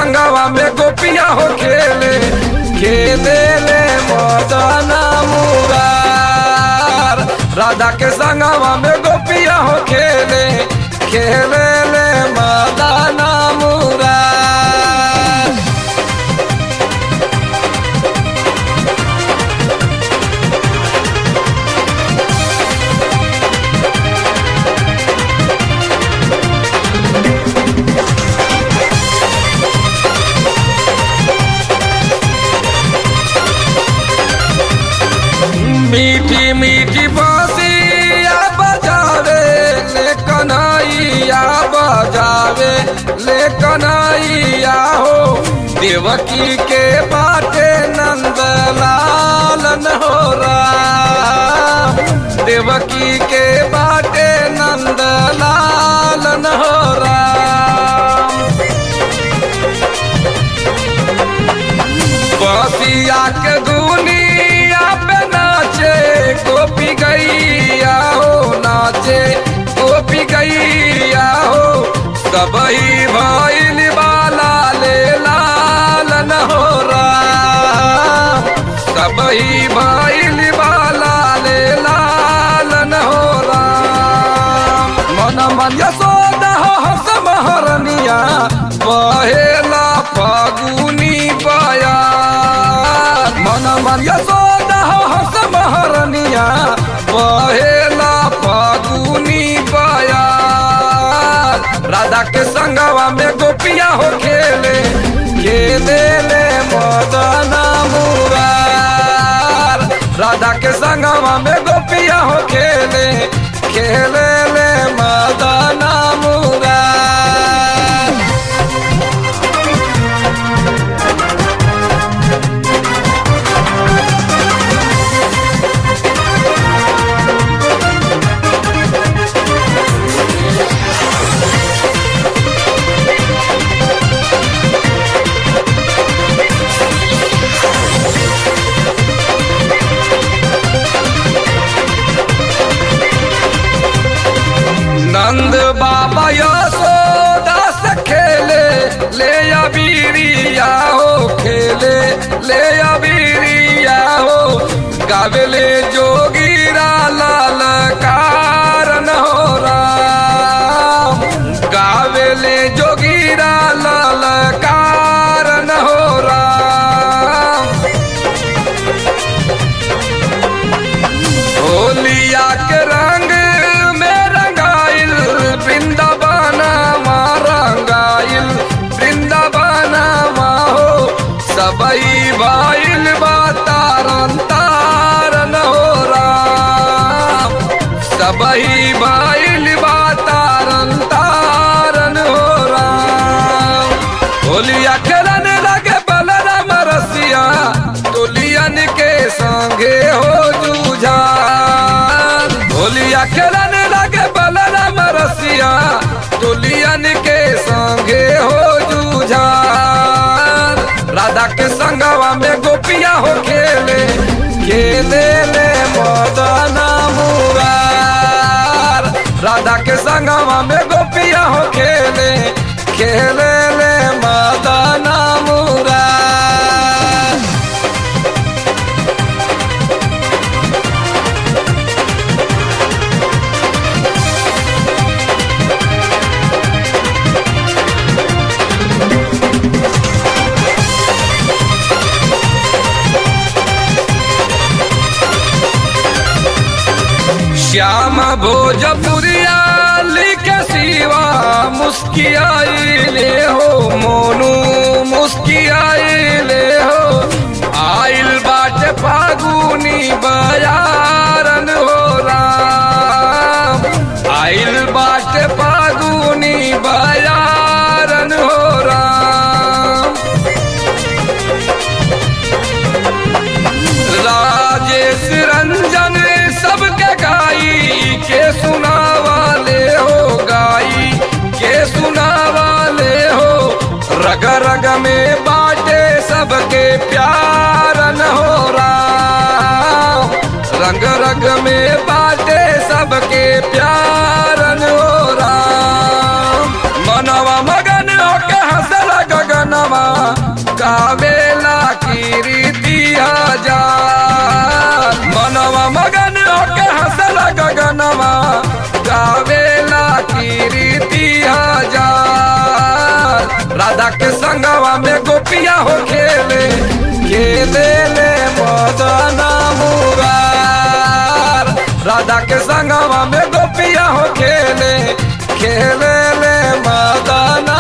संगवा में गोपिया हो खेले खेले ले मदना मुरार राधा के संगवा में गोपिया हो खेले खेले ले मदना मुरार मीठी मीठी बांसिया बजावे ले कन्हैया बजावे ले कन्हैया हो देवकी के बाटे नंद लालन हो राम देवकी के बाटे नंद लालन हो राम बसिया के दुनिया पे नाचे गोपी गैया हो नाचे गोपी गैया हो सबही भैल बाला ले लालन हो राम सबही भैल बाला ले लालन हो राम मन मन यशोदा हो हस महरनिया बहेला फागुनी पाया मन मन यशोदा हो हस महरनिया बहेला फागुनी पाया राधा के संगवा में गोपिया हो खेले खेले ले मदना मुरार राधा के संगवा में गोपिया हो खेले खेले ले मदना मुरार नंद बाबा यशोदा से खेले ले अबीरिया हो खेले ले अबीरिया हो गावेले जोगीरा लाल कारण हो राम गावेले जोगीरा लाल कारण हो राम होलिया के रंग में रंगाइल वृंदावन माँ रंगाइल वृंदावन माँ हो सबई भाइल बा तारन तारन हो राम सबई भाइल बा तारन तारन हो राम होलिया खेलन लगे बलराम रसिया तुलियन के संगे हो जूझान होलिया खेलन लगे बलराम रसिया तुलियन के संगे हो जूझान राधा के संगवा में गोपिया हो खेले खेले ले मदना मुरार राधा के संगवा में गोपिया हो खेले खेले ले मदना मुरार श्याम भोजपुरिया लिखे सिवा मुस्कियाई ले हो मोनू मुस्कियाई ले हो आइल बाटे फागुनी बयारन हो राम आइल बाटे फागुनी बयारन हो राम राजेश रंजन सबके गाई के सुनावा ले हो गाई के सुनावा ले हो रग रग में बाटे सबके प्यार न हो राम रंग राधा के संगवा में गोपिया हो खेले खेले ले मदना मुरार राधा के संगवा में गोपिया हो खेले खेले ले मदना